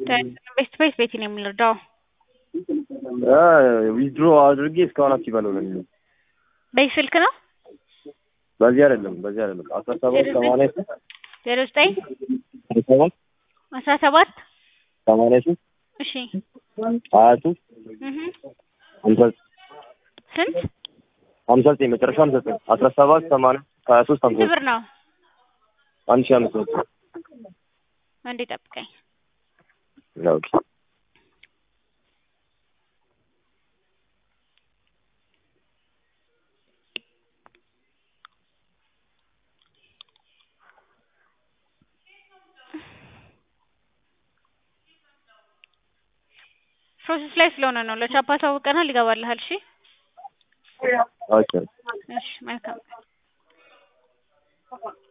ቤት ቤት ቤት ነው የምንረዳው። ዊዝድሮ አድርጌ እስካሁን አክቲቭ አልሆነም። በዚህ ስልክ ነው በዚህ አይደለም በዚህ አይደለም አስራ ሰባት ሰማንያ ሶስት ዜሮ ዘጠኝ አስራ ሰባት አስራ ሰባት ሰማንያ ሶስት እሺ ሀያ ሶስት እህ ሀምሳ ስንት ሀምሳ ዘጠኝ መጨረሻ ሀምሳ ዘጠኝ አስራ ሰባት ሰማንያ ሀያ ሶስት ሀምሳ ስንት ብር ነው? አንድ ሺህ አምስት መቶ አንዴ ጠብቀኝ። ኦኬ ፕሮሰስ ላይ ስለሆነ ነው። ለቻፓ ታውቀናል፣ ይገባልሃል። እሺ ኦኬ እሺ፣ መልካም